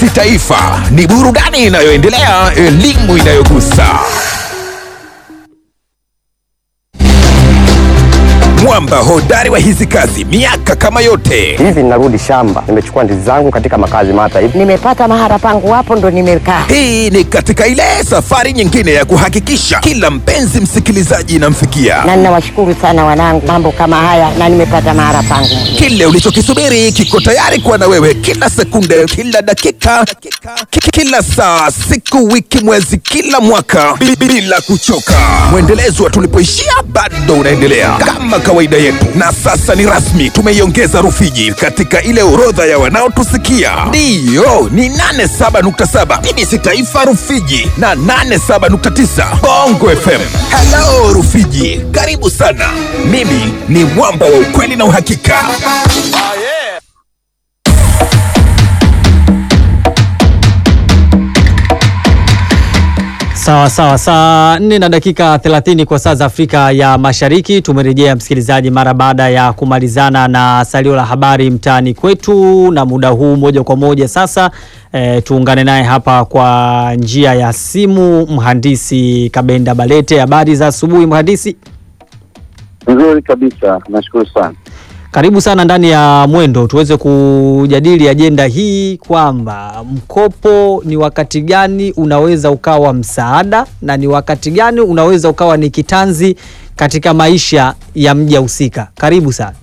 TBC Taifa ni burudani inayoendelea, elimu inayogusa. Mwamba hodari wa hizi kazi miaka kama yote. Hivi ninarudi shamba, nimechukua ndizi zangu katika makazi mata hivi. Nimepata mahara pangu hapo ndo nimekaa. Hii ni katika ile safari nyingine ya kuhakikisha kila mpenzi msikilizaji inamfikia Na ninawashukuru sana wanangu, mambo kama haya na nimepata mahara pangu. kile ulichokisubiri kiko tayari kuwa na wewe kila sekunde, kila dakika, ki- kila saa, siku, wiki, mwezi, kila mwaka bi- bila kuchoka. Mwendelezo wa tulipoishia bado unaendelea kama kawaida yetu, na sasa ni rasmi, tumeiongeza Rufiji katika ile orodha ya wanaotusikia. Ndiyo, ni 87.7 BBC Taifa Rufiji na 87.9 Bongo FM. Hello Rufiji, karibu sana. Mimi ni mwamba wa ukweli na uhakika. Sawa sawa, saa 4 na dakika 30 kwa saa za Afrika ya Mashariki. Tumerejea msikilizaji, mara baada ya kumalizana na salio la habari mtaani kwetu, na muda huu moja kwa moja sasa e, tuungane naye hapa kwa njia ya simu mhandisi Kabenda Balete. Habari za asubuhi mhandisi. Nzuri kabisa, nashukuru sana. Karibu sana ndani ya Mwendo tuweze kujadili ajenda hii kwamba mkopo ni wakati gani unaweza ukawa msaada na ni wakati gani unaweza ukawa ni kitanzi katika maisha ya mja husika. Karibu sana.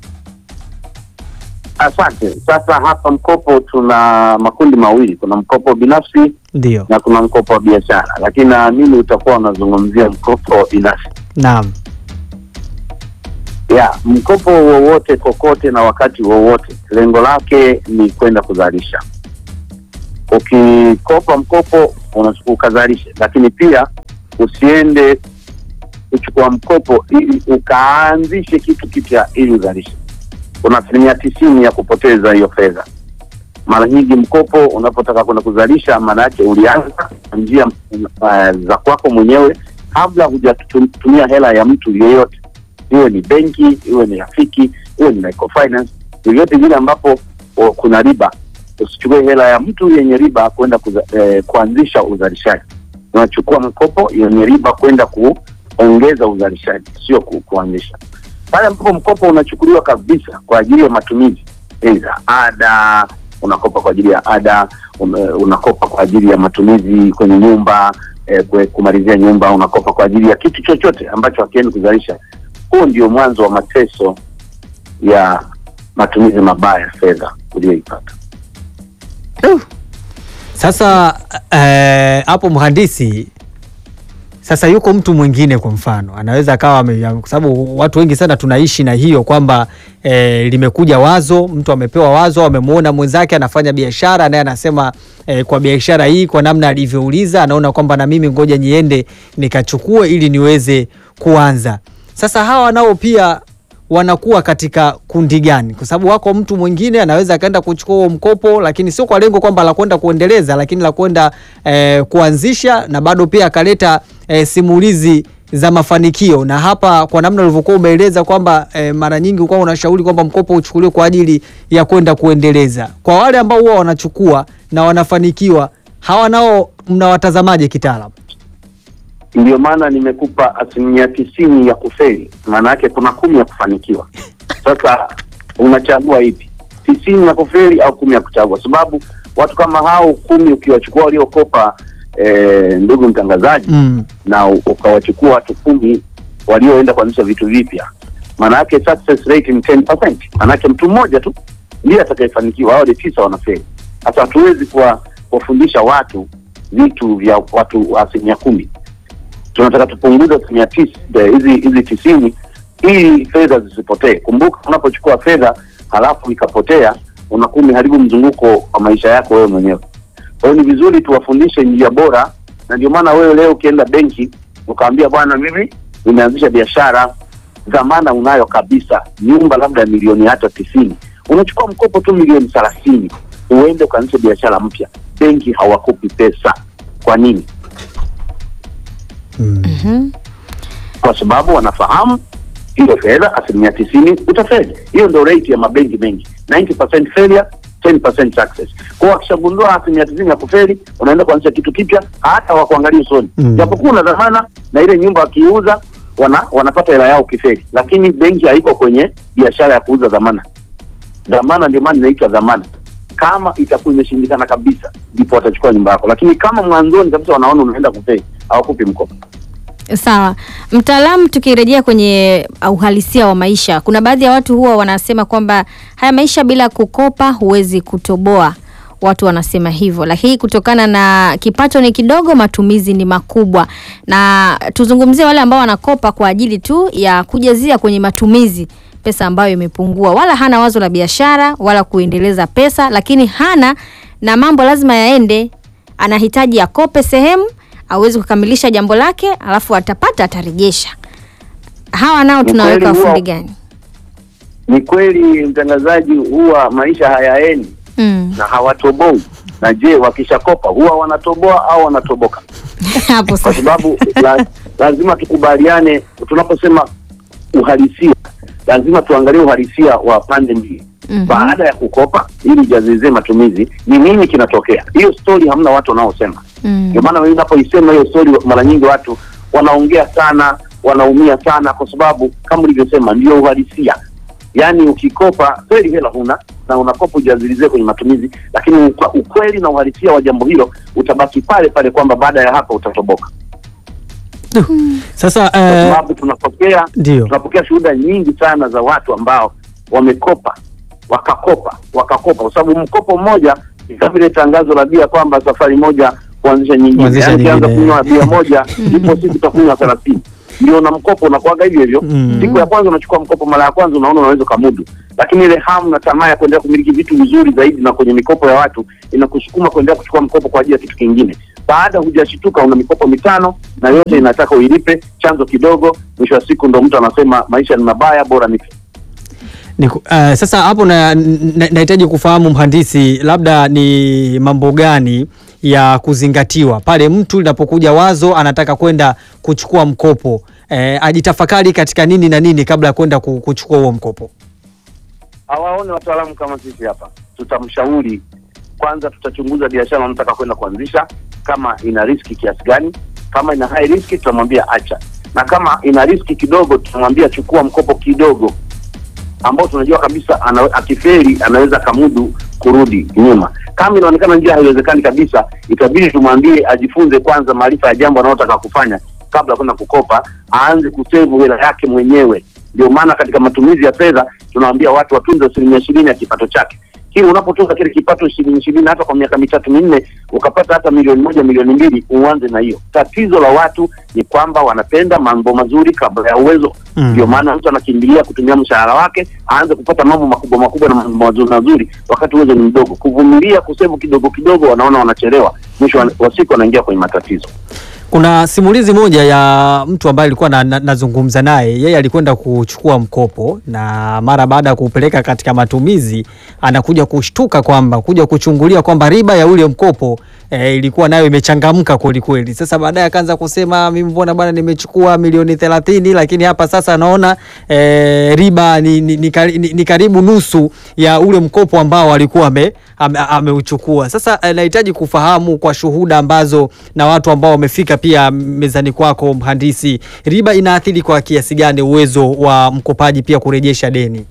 Asante. Sasa hapa mkopo tuna makundi mawili, kuna mkopo binafsi Ndio, na kuna mkopo wa biashara, lakini naamini utakuwa unazungumzia mkopo wa binafsi. naam, Ya, mkopo wowote kokote na wakati wowote, lengo lake ni kwenda kuzalisha. Ukikopa mkopo unachukua ukazalishe, lakini pia usiende kuchukua mkopo ili ukaanzishe kitu kipya ili uzalishe. Kuna asilimia tisini ya kupoteza hiyo fedha. Mara nyingi mkopo unapotaka kwenda kuzalisha, maana yake ulianza kwa njia uh, za kwako mwenyewe kabla hujatumia hela ya mtu yeyote iwe ni benki, iwe ni rafiki, iwe ni microfinance, vyovyote vile ambapo o, kuna riba. Usichukue hela ya mtu yenye riba kwenda kuza, eh, kuanzisha uzalishaji. Unachukua mkopo yenye riba kwenda kuongeza uzalishaji, sio ku, kuanzisha. Pale ambapo mkopo unachukuliwa kabisa kwa ajili ya matumizi, aidha ada, unakopa kwa ajili ya ada, ume- unakopa kwa ajili ya matumizi kwenye nyumba eh, kwe- kumalizia nyumba, unakopa kwa ajili ya kitu chochote ambacho hakiendi kuzalisha huu ndio mwanzo wa mateso ya matumizi mabaya ya fedha uliyoipata. sasa eh, hapo mhandisi sasa yuko mtu mwingine kwa mfano anaweza akawa ame- kwa sababu watu wengi sana tunaishi na hiyo kwamba e, limekuja wazo, mtu amepewa wazo, amemwona mwenzake anafanya biashara, naye anasema e, kwa biashara hii, kwa namna alivyouliza, anaona kwamba na mimi ngoja niende nikachukue ili niweze kuanza. Sasa hawa nao pia wanakuwa katika kundi gani? Kwa sababu wako mtu mwingine anaweza akaenda kuchukua huo mkopo, lakini sio kwa lengo kwamba la kwenda kuendeleza, lakini la kwenda eh, kuanzisha na bado pia akaleta eh, simulizi za mafanikio. Na hapa kwa namna ulivyokuwa umeeleza kwamba eh, mara nyingi ukuwa unashauri kwamba mkopo uchukuliwe kwa ajili ya kwenda kuendeleza. Kwa wale ambao huwa wanachukua na wanafanikiwa, hawa nao mnawatazamaje kitaalamu? Ndio maana nimekupa asilimia tisini ya kufeli, maana yake kuna kumi ya kufanikiwa. Sasa unachagua ipi, tisini ya kufeli au kumi ya kuchagua? Sababu watu kama hao kumi ukiwachukua waliokopa, eh, ndugu mtangazaji Mm. na u- ukawachukua watu kumi walioenda kuanzisha vitu vipya, maana yake success rate ni 10%. Maana yake mtu mmoja tu ndiye atakayefanikiwa, hao ni tisa wanafeli. Sasa hatuwezi kuwa- kuwafundisha watu vitu vya watu wa asilimia kumi. Tunataka tupunguze asilimia tis- eh, hizi hizi tisini ili fedha zisipotee. Kumbuka, unapochukua fedha halafu ikapotea, unakuwa umeharibu mzunguko wa maisha yako wewe mwenyewe. Kwa hiyo ni vizuri tuwafundishe njia bora, na ndio maana wewe leo ukienda benki ukaambia, bwana, mimi nimeanzisha biashara, dhamana unayo kabisa, nyumba labda milioni hata tisini, unachukua mkopo tu milioni thelathini uende ukaanzisha biashara mpya. Benki hawakupi pesa. Kwa nini? Kwa sababu wanafahamu hiyo fedha asilimia tisini utafeli. Hiyo ndio rate ya mabenki mengi, 90% failure, 10% success. Kwa hiyo wakishagundua asilimia tisini ya kufeli, unaenda kuanzisha kitu kipya, hata wakuangalia usoni, Mm. japokuwa una dhamana na ile nyumba wakiiuza wana, wanapata hela yao kifeli, lakini benki haiko kwenye biashara ya kuuza dhamana. Dhamana ndio maana inaitwa dhamana. Kama itakuwa imeshindikana kabisa, ndipo watachukua nyumba yako, lakini kama mwanzoni kabisa wanaona unaenda kufeli, hawakupi mkopo. Sawa, mtaalamu, tukirejea kwenye uhalisia wa maisha, kuna baadhi ya watu huwa wanasema kwamba haya maisha bila kukopa huwezi kutoboa. Watu wanasema hivyo, lakini kutokana na kipato ni kidogo, matumizi ni makubwa. Na tuzungumzie wale ambao wanakopa kwa ajili tu ya kujazia kwenye matumizi pesa ambayo imepungua, wala hana wazo la biashara wala kuendeleza pesa, lakini hana na mambo lazima yaende, anahitaji akope sehemu awezi kukamilisha jambo lake, alafu atapata atarejesha. Hawa nao Ni tunaweka kweli huwa- fundi gani? Ni kweli mtangazaji, huwa maisha hayaendi Mm. na hawatoboi. Na je, wakishakopa huwa wanatoboa au wanatoboka? hapo Kwa sasa. sababu la, lazima tukubaliane, tunaposema uhalisia, lazima tuangalie uhalisia wa pande mbili. Mhm. Baada ya kukopa ili jazizie matumizi, ni nini kinatokea? Hiyo stori hamna watu wanaosema. Mm. Ndio maana mimi napoisema hiyo stori, mara nyingi watu wanaongea sana, wanaumia sana, kwa sababu kama ulivyosema, ndio uhalisia. Yaani ukikopa kweli hela huna na unakopa ujazilizie kwenye matumizi, lakini ukwa- ukweli na uhalisia wa jambo hilo utabaki pale pale, kwamba baada ya hapa utatoboka, Sasa kwa eh, sababu tunapokea ndio tunapokea shuhuda nyingi sana za watu ambao wamekopa wakakopa wakakopa, kwa sababu mkopo mmoja ni kama vile tangazo la bia kwamba safari moja kuanzisha nyingine, Kuanzisha yaani ukianza nyingine. kunywa bia moja ipo siku utakunywa thelathini ndio na mkopo unakuwaga hivyo hivyo. Mm. Siku ya kwanza unachukua mkopo mara ya kwanza, unaona unaweza ukamudu, lakini ile hamu na tamaa ya kuendelea kumiliki vitu vizuri zaidi na kwenye mikopo ya watu inakusukuma kuendelea kuchukua mkopo kwa ajili ya kitu kingine. Baada hujashituka, una mikopo mitano na yote inataka uilipe, chanzo kidogo, mwisho wa siku ndo mtu anasema maisha ni mabaya, bora nife. Ni, ku- eh, sasa hapo na- na- nahitaji kufahamu mhandisi, labda ni mambo gani ya kuzingatiwa pale mtu linapokuja wazo anataka kwenda kuchukua mkopo eh, ajitafakari katika nini na nini kabla ya kwenda ku- kuchukua huo mkopo. hawaone wataalamu kama sisi hapa, tutamshauri kwanza. Tutachunguza biashara anataka kwenda kuanzisha, kama ina riski kiasi gani. Kama ina high riski, tutamwambia acha, na kama ina riski kidogo, tutamwambia chukua mkopo kidogo ambao tunajua kabisa ana, akiferi anaweza akamudu kurudi nyuma. Kama inaonekana njia haiwezekani kabisa, itabidi tumwambie ajifunze kwanza maarifa ya jambo analotaka kufanya kabla ya kwenda kukopa, aanze kusevu hela yake mwenyewe. Ndio maana katika matumizi ya fedha tunawaambia watu watunze asilimia ishirini ya kipato chake. Kile unapotunza kile kipato ishirini ishirini, hata kwa miaka mitatu minne, ukapata hata milioni moja milioni mbili, uanze na hiyo. Tatizo la watu ni kwamba wanapenda mambo mazuri kabla ya uwezo Mm. ndio maana mtu anakimbilia kutumia mshahara wake aanze kupata mambo makubwa makubwa na mambo mazuri mazuri, wakati uwezo ni mdogo. Kuvumilia kusevu kidogo kidogo, wanaona wanachelewa, mwisho wa wa siku wanaingia kwenye matatizo. Kuna simulizi moja ya mtu ambaye alikuwa na, na, nazungumza naye. Yeye alikwenda kuchukua mkopo na mara baada ya kuupeleka katika matumizi, anakuja kushtuka kwamba kuja kuchungulia kwamba riba ya ule mkopo e, ilikuwa nayo imechangamka kweli kweli. Sasa baadaye akaanza kusema mimi, mbona bwana, nimechukua milioni thelathini lakini hapa sasa naona e, riba ni, ni, ni, kari- ni, ni karibu nusu ya ule mkopo ambao alikuwa ame, ame, ameuchukua. Sasa eh, nahitaji kufahamu kwa shuhuda ambazo na watu ambao wamefika pia mezani kwako, mhandisi, riba inaathiri kwa kiasi gani uwezo wa mkopaji pia kurejesha deni?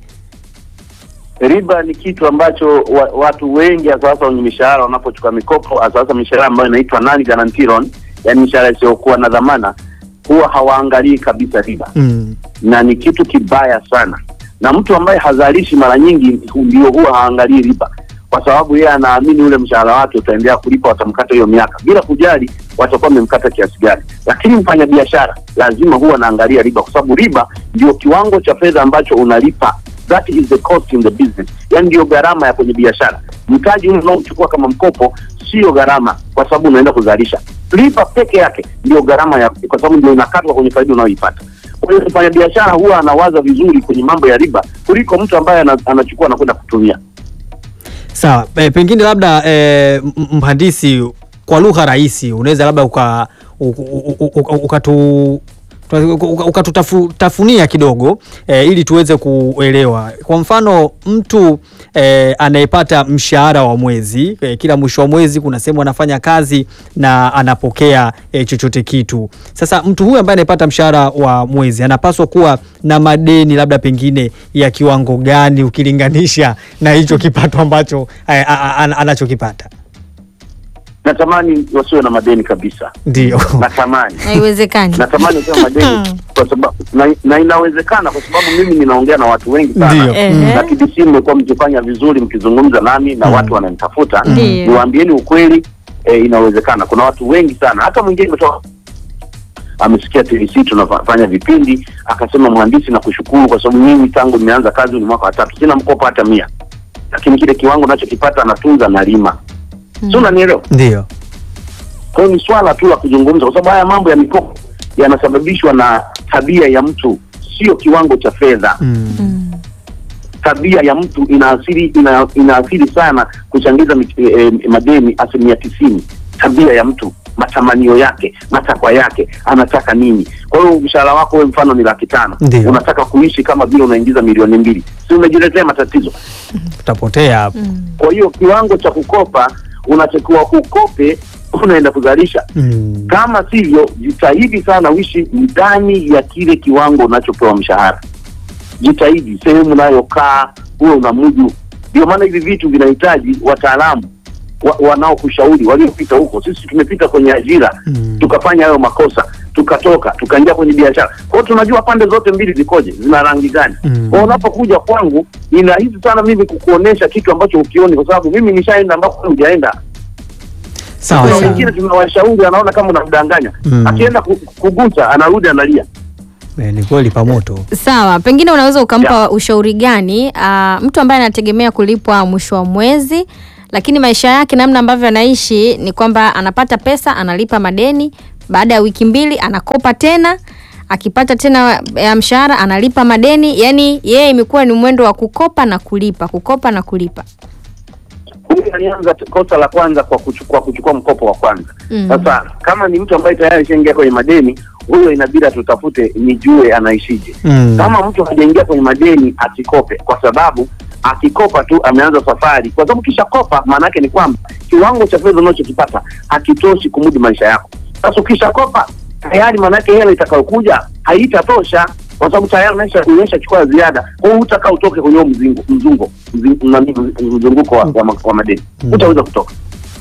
Riba ni kitu ambacho wa, watu wengi hasa hasa wenye mishahara wanapochukua mikopo, hasa hasa mishahara ambayo inaitwa non guarantee loan, yani mishahara isiyokuwa na dhamana, huwa hawaangalii kabisa riba Mm. na ni kitu kibaya sana. Na mtu ambaye hazalishi mara nyingi ndio huwa haangalii riba, kwa sababu yeye anaamini ule mshahara wake utaendelea kulipa, watamkata hiyo miaka bila kujali watakuwa wamemkata kiasi gani. Lakini mfanyabiashara lazima huwa anaangalia riba, kwa sababu riba ndio kiwango cha fedha ambacho unalipa, that is the cost in the business, yani ndio gharama ya kwenye biashara. Mtaji ule unaochukua kama mkopo sio gharama, kwa sababu unaenda kuzalisha. Riba peke yake ndio gharama ya, kwa sababu ndio inakatwa kwenye faida unayoipata. Kwa hiyo mfanya biashara huwa anawaza vizuri kwenye mambo ya riba kuliko mtu ambaye ana- anachukua na kwenda kutumia. Sawa, e, pengine labda e, m- mhandisi, kwa lugha rahisi unaweza labda uka u- u- u- u- ukatu ukatutafunia kidogo e, ili tuweze kuelewa. Kwa mfano mtu e, anayepata mshahara wa mwezi e, kila mwisho wa mwezi kuna sehemu anafanya kazi na anapokea e, chochote kitu. Sasa mtu huyu ambaye anayepata mshahara wa mwezi anapaswa kuwa na madeni labda pengine ya kiwango gani ukilinganisha na hicho kipato ambacho e, a- a- a- anachokipata? Natamani wasiwe na madeni kabisa, Ndio. natamani haiwezekani. natamani wasiwe na madeni kwa sababu na, na inawezekana kwa sababu mimi ninaongea na watu wengi Ndio. sana Ehe. na TBC mmekuwa mkifanya vizuri mkizungumza nami na watu wananitafuta, Ndio. niwaambieni ukweli e, inawezekana. Kuna watu wengi sana, hata mwingine ametoka amesikia TBC tunafanya vipindi akasema, mhandisi, na kushukuru kwa sababu mimi tangu nimeanza kazi ni mwaka wa tatu, sina mkopo hata mia, lakini kile kiwango nachokipata natunza na lima, si unanielewa? Ndio. Kwa hiyo ni swala tu la kuzungumza, kwa sababu haya mambo ya mikopo yanasababishwa na tabia ya mtu, sio kiwango cha fedha. Mm. Tabia ya mtu inaathiri ina, inaathiri sana kuchangiza mi- eh, eh, madeni asilimia tisini. Tabia ya mtu, matamanio yake, matakwa yake, anataka nini? Kwa hiyo mshahara wako wewe mfano ni laki tano, Ndio. unataka kuishi kama vile unaingiza milioni mbili, si umejiletea matatizo? Tutapotea hapo. Kwa hiyo kiwango cha kukopa unatakiwa ukope, unaenda kuzalisha Mm. kama sivyo, jitahidi sana uishi ndani ya kile kiwango unachopewa mshahara. Jitahidi sehemu unayokaa huwe unamudu. Ndio maana hivi vitu vinahitaji wataalamu wa, wanaokushauri waliopita huko. Sisi tumepita kwenye ajira Mm. tukafanya hayo makosa, tukatoka tukaingia kwenye biashara. Kwa hiyo tunajua pande zote mbili zikoje, zina rangi gani. Mm. Kwa hiyo unapokuja kwangu, ni rahisi sana mimi kukuonesha kitu ambacho ukioni, kwa sababu mimi nishaenda ambako wewe hujaenda. Sawa Kuna sawa. wengine tunawashauri, anaona kama unamdanganya Mm. akienda ku- kugusa anarudi analia. Eh, ni kweli pamoto. Sawa, pengine unaweza ukampa Ya. ushauri gani ah, mtu ambaye anategemea kulipwa mwisho wa mwezi, lakini maisha yake namna ambavyo anaishi ni kwamba anapata pesa, analipa madeni, baada ya wiki mbili anakopa tena, akipata tena ya mshahara analipa madeni, yani yeye imekuwa ni mwendo wa kukopa na kulipa, kukopa na kulipa. Huyu alianza t- kosa la kwanza kwa kuchukua kuchukua mkopo wa kwanza. Mm. Sasa kama ni mtu ambaye tayari ishaingia kwenye madeni, huyo inabidi tutafute nijue anaishije. Mm. Kama mtu hajaingia kwenye madeni asikope, kwa sababu akikopa tu ameanza safari, kwa sababu kisha kopa, maana yake ni kwamba kiwango cha fedha unachokipata hakitoshi kumudu maisha yako. Sasa ukisha kopa tayari, maana yake hela itakayokuja haitatosha, kwa sababu tayari unaisha unaisha chukua ziada. Kwa hiyo hutakaa utoke kwenye huo mzingo mzungo mzi- nani, mzunguko wa, wa, ma- wa madeni, hutaweza kutoka.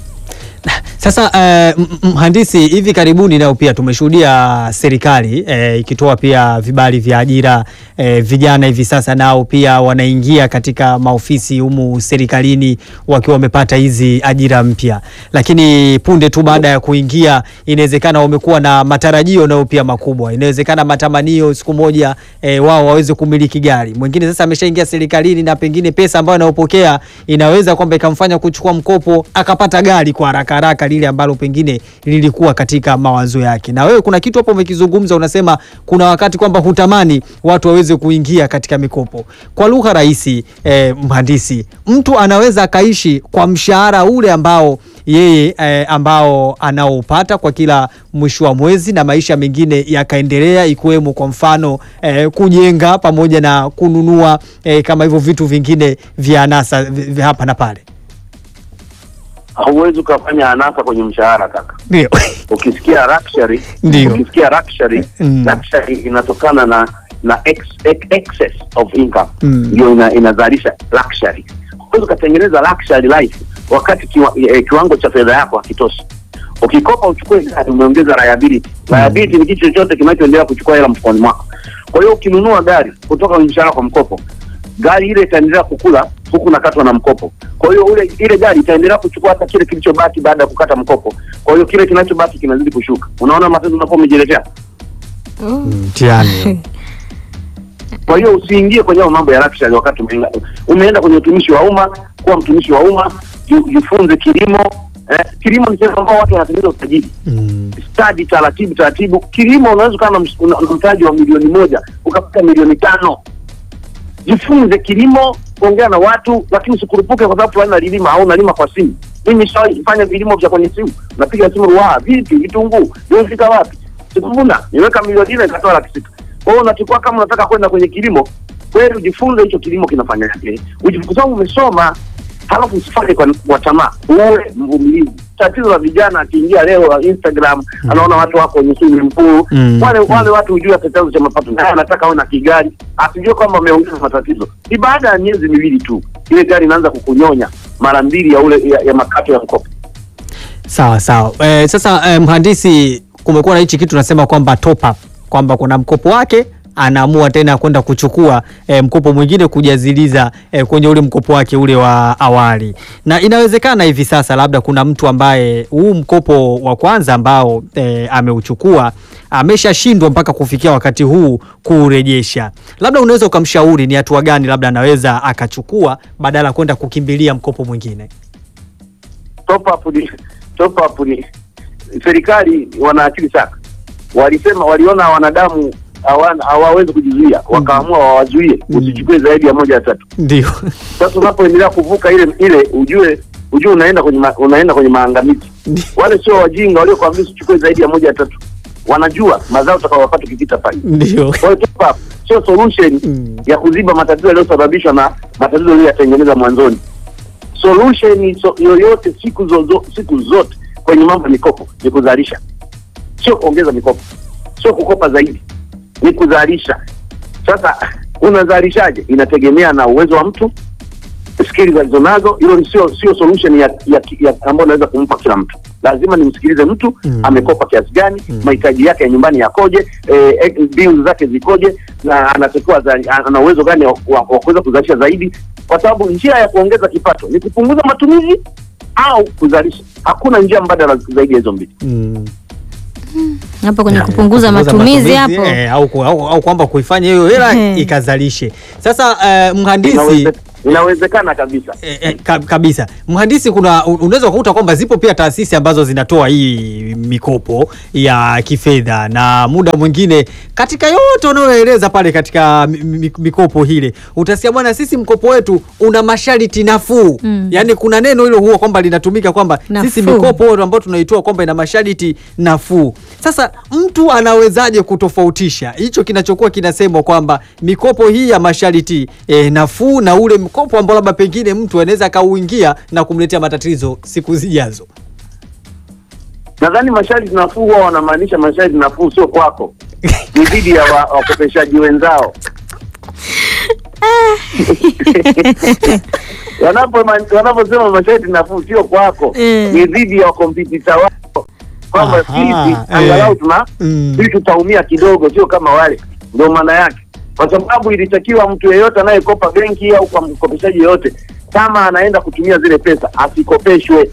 Sasa eh, m- m- mhandisi, hivi karibuni nao pia tumeshuhudia serikali eh, ikitoa pia vibali vya ajira eh, vijana hivi sasa nao pia wanaingia katika maofisi humu serikalini wakiwa wamepata hizi ajira mpya, lakini punde tu baada ya kuingia, inawezekana wamekuwa na matarajio nao pia makubwa, inawezekana matamanio siku moja eh, wao waweze kumiliki gari. Mwingine sasa ameshaingia serikalini na pengine pesa ambayo anayopokea inaweza kwamba ikamfanya kuchukua mkopo akapata gari kwa haraka haraka lile ambalo pengine lilikuwa katika mawazo yake. Na wewe kuna kitu hapo umekizungumza, unasema kuna wakati kwamba hutamani watu waweze kuingia katika mikopo. Kwa lugha rahisi, eh, mhandisi, mtu anaweza akaishi kwa mshahara ule ambao yeye eh, ambao anaopata kwa kila mwisho wa mwezi na maisha mengine yakaendelea, ikiwemo kwa mfano eh, kujenga pamoja na kununua eh, kama hivyo vitu vingine vya anasa vi- vya hapa na pale. Hauwezi ukafanya anasa kwenye mshahara kaka. Ndio. ukisikia luxury Ndio. ukisikia luxury Mm. luxury inatokana na na ex, ex, excess of income Mm. ndio ina, inazalisha luxury huwezi ukatengeneza luxury life wakati kiwa, eh, kiwango cha fedha yako hakitoshi ukikopa uchukue gari umeongeza liability liability ni kitu chochote kinachoendelea kuchukua hela mfukoni mwako kwa hiyo ukinunua gari kutoka kwenye mshahara kwa mkopo gari ile itaendelea kukula huku nakatwa na mkopo kwa hiyo ule ile gari itaendelea kuchukua hata kile kilichobaki baada ya kukata mkopo kwa hiyo kile kinachobaki kinazidi kushuka unaona matatizo unakuwa umejiletea Mtihani. kwa hiyo usiingie kwenye hayo mambo ya luxury wakati umeenda, umeenda kwenye utumishi wa umma kuwa mtumishi wa umma ji- jifunze kilimo eh, kilimo ni sehemu ambao watu wanatengeneza utajiri Mm. stadi taratibu taratibu kilimo unaweza ukawa na ms- una- una mtaji wa milioni moja ukapata milioni tano jifunze kilimo kuongea na watu lakini usikurupuke kwa sababu fulani nalilima au nalima kwa simu mimi nishawahi kufanya vilimo vya kwenye simu napiga simu wa vipi vitunguu vimefika wapi sikuvuna, niweka milioni nne nikatoa laki sita. Kwa hiyo unachukua kama unataka kwenda kwenye kilimo kweli, ujifunze hicho kilimo kinafanyaje, Uji- kwa sababu umesoma, halafu usifanye kwa, kwa tamaa, uwe mvumilivu. Tatizo la vijana, akiingia leo Instagram anaona watu wako kwenye swimming pool Mm. wale wale watu hujua chanzo cha mapato, naye anataka awe na kigari, asijue kwamba ameongeza matatizo. Ni baada ya miezi miwili tu ile gari inaanza kukunyonya mara mbili ya ule ya, ya makato ya mkopo. Sawa sawa. E, sasa e, mhandisi, kumekuwa na hichi kitu tunasema kwamba top up, kwamba kuna mkopo wake anaamua tena kwenda kuchukua e, mkopo mwingine kujaziliza e, kwenye ule mkopo wake ule wa awali, na inawezekana hivi sasa labda kuna mtu ambaye huu mkopo wa kwanza ambao e, ameuchukua ameshashindwa mpaka kufikia wakati huu kuurejesha, labda unaweza ukamshauri ni hatua gani labda anaweza akachukua badala ya kwenda kukimbilia mkopo mwingine? Top up ni top up ni serikali wana akili sana, walisema waliona wanadamu hawana- hawawezi kujizuia, wakaamua wawazuie usichukue zaidi ya moja ya tatu. Ndio. Sasa unapoendelea kuvuka ile ile, ujue ujue unaenda kwenye ma, unaenda kwenye maangamizi. Wale sio wajinga waliokuambia usichukue zaidi ya moja ya tatu, wanajua mazao utakayopata ukipita pale. Ndio. Kwa hiyo top up sio solution Mm. ya kuziba matatizo yaliyosababishwa na matatizo yaliyoyatengeneza mwanzoni. Solution so, yoyote siku zozo, siku zote kwenye mambo ya mikopo ni kuzalisha, sio kuongeza mikopo, sio kukopa zaidi, ni kuzalisha. Sasa unazalishaje? Inategemea na uwezo wa mtu, skili alizonazo. Hilo ni sio sio solution ya, ya, ya ambayo naweza kumpa kila mtu. Lazima nimsikilize mtu Mm. amekopa kiasi gani, mahitaji yake ya nyumbani yakoje, eh, bills zake zikoje, na anatakiwa za- ana uwezo gani wa wa- wa kuweza kuzalisha zaidi, kwa sababu njia ya kuongeza kipato ni kupunguza matumizi au kuzalisha. Hakuna njia mbadala zaidi ya hizo mbili. Mm. hapo kwenye Ya, kupunguza matumizi hapo eh, au, ku- au, au kwamba kuifanya hiyo hela Ehe. ikazalishe. Sasa eh, mhandisi Inaweze, inawezekana kabisa. E, e, ka, kabisa mhandisi, kuna u- unaweza kukuta kwamba zipo pia taasisi ambazo zinatoa hii mikopo ya kifedha, na muda mwingine katika yote unayoeleza pale katika mi- mi- mikopo hile utasikia bwana, sisi mkopo wetu una masharti nafuu Mm. yaani kuna neno hilo huwa kwamba linatumika kwamba sisi Nafuu. mikopo ambayo tunaitoa kwamba ina masharti nafuu. Sasa mtu anawezaje kutofautisha hicho kinachokuwa kinasemwa kwamba mikopo hii ya masharti eh, nafuu na ule mkopo ambao labda pengine mtu anaweza akauingia na kumletea matatizo siku zijazo? Nadhani masharti nafuu huwa wanamaanisha masharti nafuu sio kwako, ni dhidi ya wa- wakopeshaji wenzao. Wanapo- wanaposema masharti nafuu sio kwako, Mm. ni dhidi ya wakompitita wako, kwamba Aha, sisi eh. angalau tuna Mm. sisi tutaumia kidogo, sio kama wale. Ndio maana yake, kwa sababu ilitakiwa mtu yeyote anayekopa benki au kwa mkopeshaji yeyote, kama anaenda kutumia zile pesa asikopeshwe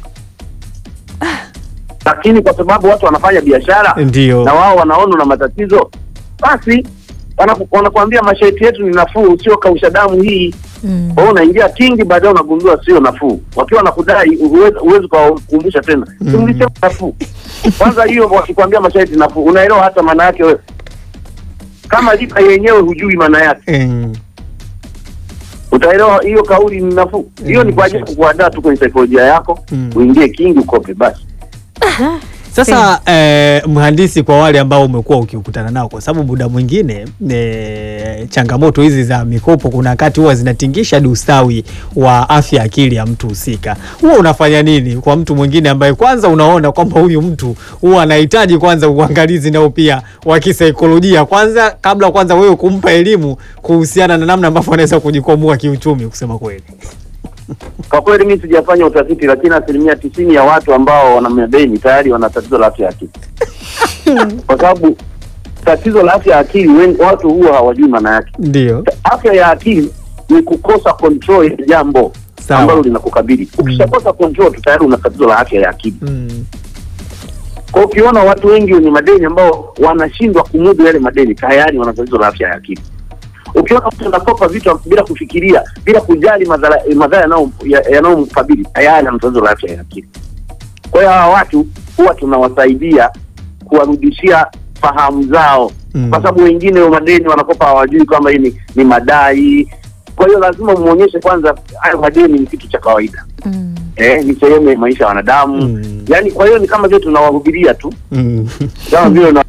lakini kwa sababu watu wanafanya biashara Ndio. na wao wanaona na matatizo, basi wanaku- wanakuambia masharti yetu ni nafuu, sio kausha damu hii. Mm. Kwa hiyo unaingia kingi, baadaye unagundua sio nafuu. Wakiwa nakudai huwezi huwezi kuwakumbusha tena, Mm. si mlisema nafuu. Kwanza hiyo wakikwambia masharti nafuu, unaelewa hata maana yake wewe? Kama lipa yenyewe hujui maana yake, Mm. utaelewa hiyo kauli ni nafuu. Hiyo Mm, ni kwa ajili ya sure. kukuandaa tu kwenye saikolojia yako, Mm. uingie kingi, ukope basi. Sasa eh, mhandisi, kwa wale ambao umekuwa ukiukutana nao, kwa sababu muda mwingine eh, changamoto hizi za mikopo kuna wakati huwa zinatingisha hadi ustawi wa afya ya akili ya mtu husika. Huwa unafanya nini kwa mtu mwingine ambaye kwanza unaona kwamba huyu mtu huwa anahitaji kwanza uangalizi nao pia wa kisaikolojia kwanza, kabla kwanza wewe kumpa elimu kuhusiana na namna ambavyo anaweza kujikwamua kiuchumi, kusema kweli? Kwa kweli mimi sijafanya utafiti, lakini asilimia tisini ya watu ambao wana madeni tayari wana tatizo la afya ya akili, kwa sababu tatizo la afya ya akili wengi, watu huwa hawajui maana yake. Ndio. Afya ya akili ni kukosa control ya jambo Sawa. ambalo linakukabili. Ukishakosa control tu tayari una tatizo la afya ya akili. Mm. Kwa hiyo ukiona watu wengi wenye madeni ambao wanashindwa kumudu yale madeni tayari wana tatizo la afya ya akili. Ukiona mtu anakopa vitu bila kufikiria, bila kujali madhara madhara yanao- ya- yanayomkabili tayari ana tatizo la afya ya akili. Kwa hiyo hawa watu huwa tunawasaidia kuwarudishia fahamu zao Mm. kwa sababu wengine wa madeni wanakopa hawajui kwamba hii ni, ni madai. Kwa hiyo lazima muonyeshe kwanza hayo madeni ni kitu cha kawaida Mm. eh, ni sehemu ya maisha ya wanadamu Mm. yaani. Kwa hiyo ni kama vile tunawahubiria tu Mm. kama vile una-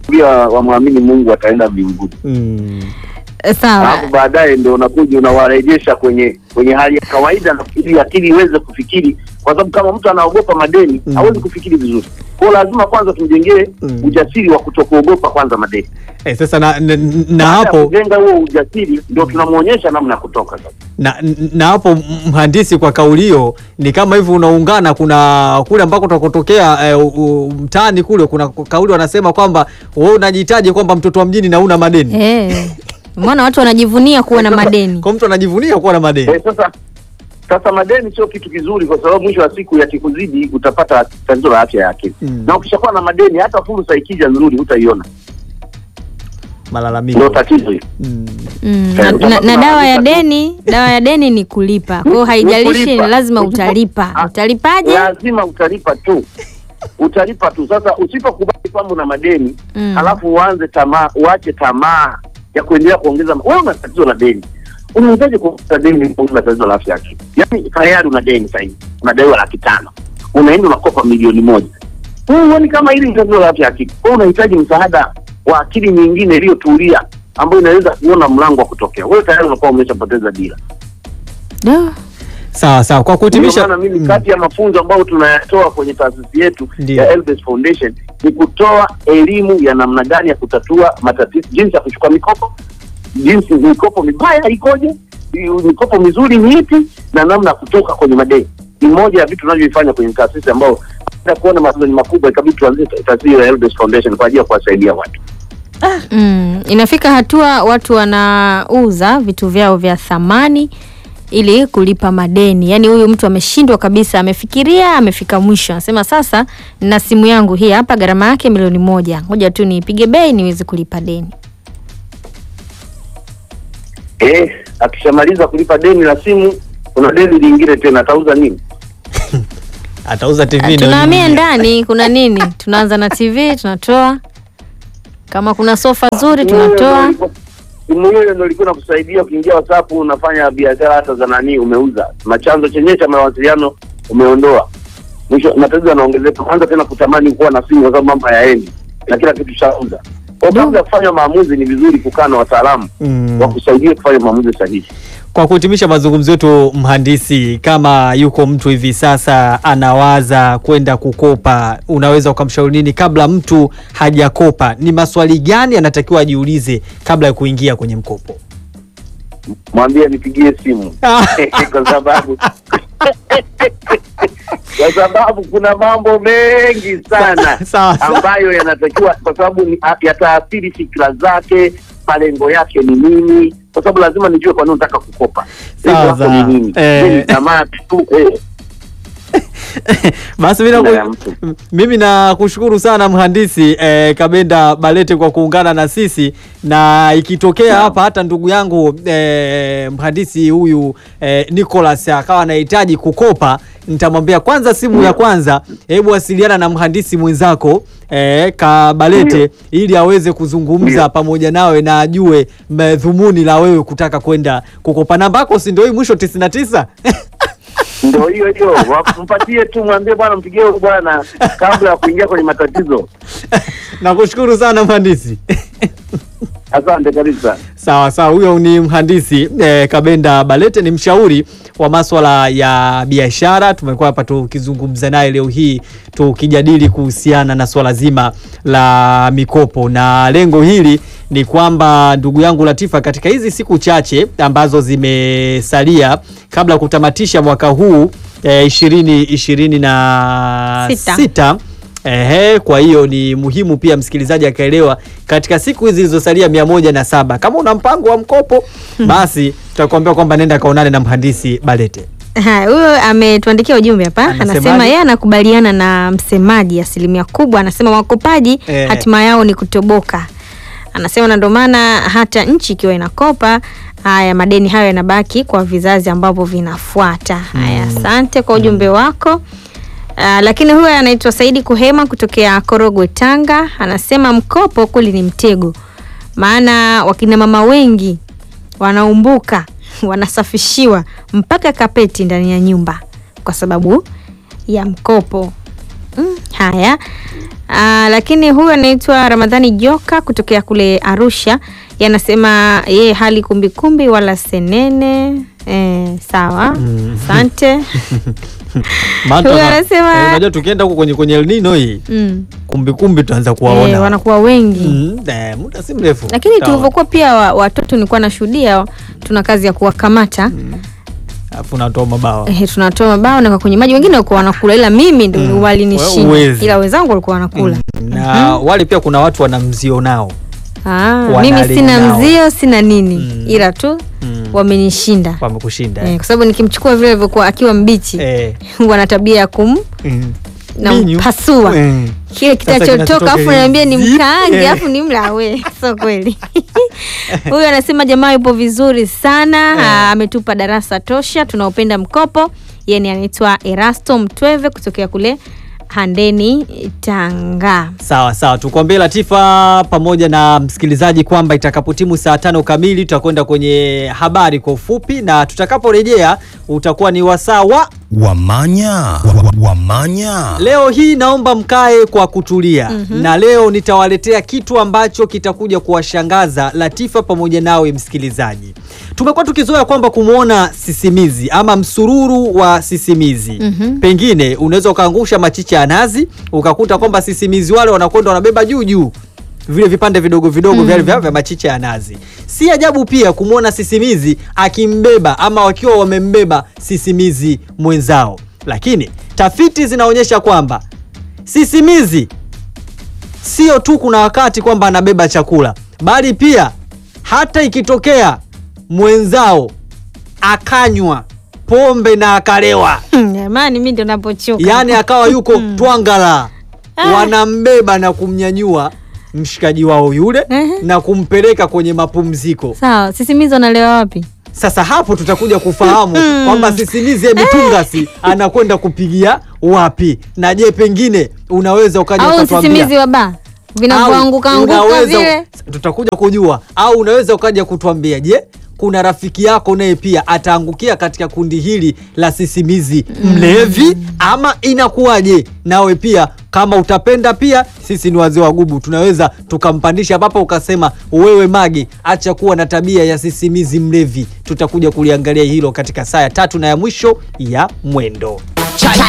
pia wamwamini Mungu wataenda mbinguni. Mm. Sawa. alafu baadaye ndio unakuja unawarejesha kwenye kwenye hali ya kawaida na ili akili iweze kufikiri, kwa sababu kama mtu anaogopa madeni Mm. hawezi kufikiri vizuri. Kwa hiyo lazima kwanza tumjengee Mm. ujasiri wa kutokuogopa kwanza madeni. Eh, sasa na, na, na Baada ya hapo kujenga huo ujasiri ndio tunamwonyesha namna ya kutoka sasa. na, na hapo mhandisi, kwa kauli hiyo ni kama hivi unaungana, kuna kule ambako utakotokea e, mtaani kule kuna kauli wanasema kwamba wewe unajitaje kwamba mtoto wa mjini na una madeni Eh. Umeona watu wanajivunia kuwa na madeni. kwa mtu anajivunia kuwa na madeni Eh, sasa sasa madeni sio kitu kizuri, kwa sababu mwisho wa siku yakikuzidi utapata tatizo la afya ya akili Mm. na ukishakuwa na madeni hata fursa ikija nzuri hutaiona, malalamiko ndio tatizo hilo. mm. Mm, Eh, na, na, na utapata dawa ya maarifa tu. deni, dawa ya deni ni kulipa. Kwa hiyo haijalishi, kulipa. lazima Usipo- utalipa. Ah, Utalipaje? lazima utalipa tu utalipa tu sasa usipokubali kwamba una madeni Mm. halafu uanze tamaa uache tamaa ya kuendelea kuongeza wewe una tatizo la deni unawezaje kuongeza deni kama una tatizo la afya ya akili yaani tayari una deni sasa hivi unadaiwa laki tano unaenda unakopa milioni moja wewe huoni kama hili ni tatizo la afya ya akili wewe unahitaji msaada wa akili nyingine iliyotulia ambayo inaweza kuona mlango wa kutokea wewe tayari unakuwa umeshapoteza dira Da. sawa sawa kwa Ndio kuhitimisha maana mimi mm. kati ya mafunzo ambayo tunayatoa kwenye taasisi yetu Ndio. ya Elbes Foundation ni kutoa elimu ya namna gani ya kutatua matatizo, jinsi ya kuchukua mikopo, jinsi mikopo mibaya ikoje, mikopo mizuri ni ipi, na namna ya kutoka kwenye madeni. Ni moja ya vitu tunavyovifanya kwenye taasisi ambao baada ya kuona matatizo ni makubwa, ikabidi tuanzie taasisi ya Elbes Foundation kwa ajili ya kuwasaidia watu. Mm, inafika hatua watu wanauza vitu vyao vya thamani ili kulipa madeni. Yaani huyu mtu ameshindwa kabisa, amefikiria, amefika mwisho, anasema sasa na simu yangu hii hapa, gharama yake milioni moja, ngoja tu niipige bei niweze kulipa deni. Eh, akishamaliza kulipa deni la simu, kuna deni lingine tena, atauza nini? atauza TV ndio Tunahamia nini? ndani, kuna nini? Tunaanza na TV, tunatoa kama kuna sofa zuri tunatoa. simu hiyo ndio ilikuwa inakusaidia ukiingia WhatsApp unafanya biashara hata za nani umeuza na chanzo chenyewe cha mawasiliano umeondoa mwisho matatizo yanaongezeka kwanza tena kutamani kuwa na simu kwa sababu mambo hayaendi na kila kitu shauza kwa kabla ya kufanya maamuzi ni vizuri kukaa na wataalamu Mm. wa kusaidia kufanya maamuzi sahihi Kwa kuhitimisha mazungumzo yetu, mhandisi, kama yuko mtu hivi sasa anawaza kwenda kukopa, unaweza ukamshauri nini kabla mtu hajakopa? Ni maswali gani anatakiwa ajiulize kabla ya kuingia kwenye mkopo? mwambie nipigie simu kwa sababu kwa sababu kuna mambo mengi sana Sawa, sawa. ambayo yanatakiwa kwa sababu ni- a- yataathiri fikra zake malengo yake ni nini kwa sababu lazima nijue kwa nini nataka kukopa lengo Sawa, lako sawa. ni nini Eh. Je, ni tamaa tu eh. Basi mimi Kila ya naku- mtu. m- mimi nakushukuru sana mhandisi eh, Kabenda Balete kwa kuungana na sisi, na ikitokea hapa hata ndugu yangu eh, mhandisi huyu eh, Nicholas akawa anahitaji kukopa, nitamwambia kwanza, simu ya kwanza, hebu wasiliana na mhandisi mwenzako eh, Kabalete ili aweze kuzungumza Ndio. pamoja nawe na ajue madhumuni la wewe kutaka kwenda kukopa. Namba yako si ndio hii mwisho 99? ndio hiyo hiyo Wa- mpatie tu mwambie bwana mpigie huyu bwana kabla ya kuingia kwenye matatizo Nakushukuru sana mhandisi. asante kabisa Sawa sawa, huyo ni mhandisi eh, Kabenda Balete, ni mshauri wa maswala ya biashara. Tumekuwa hapa tukizungumza naye leo hii tukijadili kuhusiana na swala zima la mikopo, na lengo hili ni kwamba ndugu yangu Latifa, katika hizi siku chache ambazo zimesalia kabla ya kutamatisha mwaka huu eh, ishirini ishirini na Sita. sita Ehe, kwa hiyo ni muhimu pia msikilizaji akaelewa katika siku hizi zilizosalia mia moja na saba kama una mpango wa mkopo basi tutakuambia kwamba nenda kaonane na mhandisi Balete. Haya, huyo ametuandikia ujumbe hapa, Anasemaje? anasema yeye anakubaliana na msemaji asilimia kubwa. Anasema wakopaji Eh. hatima yao ni kutoboka. Anasema na ndio maana hata nchi ikiwa inakopa haya madeni hayo yanabaki kwa vizazi ambavyo vinafuata. Haya, asante kwa ujumbe wako. Uh, lakini huyo anaitwa Saidi Kuhema kutokea Korogwe, Tanga, anasema mkopo kweli ni mtego, maana wakina mama wengi wanaumbuka wanasafishiwa mpaka kapeti ndani ya nyumba kwa sababu ya mkopo. Mm, haya Ah, lakini huyu anaitwa Ramadhani Joka kutokea kule Arusha, yanasema yeye hali kumbikumbi wala senene. Eh, sawa, asante. Maana Huyu tuna- anasema- eh, unajua tukienda huko kwenye kwenye El Nino hii Mm. kumbikumbi tutaanza Eh, kuwaona wanakuwa wengi Mm, eh, muda si mrefu lakini Sawa. tulivyokuwa pia wa- watoto nilikuwa nashuhudia tuna kazi ya kuwakamata alafu natoa mabawa eh, tunatoa mabao na kwenye maji wengine walikuwa wanakula ila mimi ndo Wewe walinishinda huwezi. ila wenzangu walikuwa wanakula na wale pia kuna watu wana mzio nao ah, Wanalingao. mimi sina mzio sina nini Mm. ila tu Mm. wamenishinda wamekushinda eh, eh. kwa sababu nikimchukua vile alivyokuwa akiwa mbichi Eh, wana tabia ya kum mm. na Minyu. mpasua Eh. kile kitachotoka kinachotoka afu ile naambia ni zip. mkaange Eh. afu ni mla we sio kweli huyu anasema jamaa yupo vizuri sana ah, ametupa darasa tosha tunaopenda mkopo yeye anaitwa erasto mtweve kutokea kule handeni tanga sawa sawa tukwambie latifa pamoja na msikilizaji kwamba itakapotimu saa tano kamili tutakwenda kwenye habari kwa ufupi na tutakaporejea utakuwa ni wasaa wa Wamanya, wa- wa- wamanya. leo hii naomba mkae kwa kutulia mm-hmm. na leo nitawaletea kitu ambacho kitakuja kuwashangaza latifa pamoja nawe msikilizaji tumekuwa tukizoea kwamba kumwona sisimizi ama msururu wa sisimizi mm-hmm. pengine unaweza ukaangusha machicha ya nazi ukakuta kwamba sisimizi wale wanakwenda wanabeba juu juu vile vipande vidogo vidogo mm. vya, vya machicha ya nazi si ajabu pia kumwona sisimizi akimbeba ama wakiwa wamembeba sisimizi mwenzao lakini tafiti zinaonyesha kwamba sisimizi sio tu kuna wakati kwamba anabeba chakula bali pia hata ikitokea mwenzao akanywa pombe na akalewa jamani mi ndo napochoka yaani akawa yuko twangala Ah. wanambeba na kumnyanyua mshikaji wao yule Ehe. na kumpeleka kwenye mapumziko sawa sisimizi wanalewa wapi sasa hapo tutakuja kufahamu kwamba sisimizi emitungasi anakwenda kupigia wapi na je pengine unaweza ukaja au ukatuambia- sisimizi wa baa vinavyoanguka au anguka unaweza- vile tutakuja kujua au unaweza ukaja kutuambia je kuna rafiki yako naye pia ataangukia katika kundi hili la sisimizi mlevi ama inakuwaje nawe pia kama utapenda pia sisi ni wazee wa gubu tunaweza tukampandisha papa ukasema wewe mage acha kuwa na tabia ya sisimizi mlevi tutakuja kuliangalia hilo katika saa ya tatu na ya mwisho ya mwendo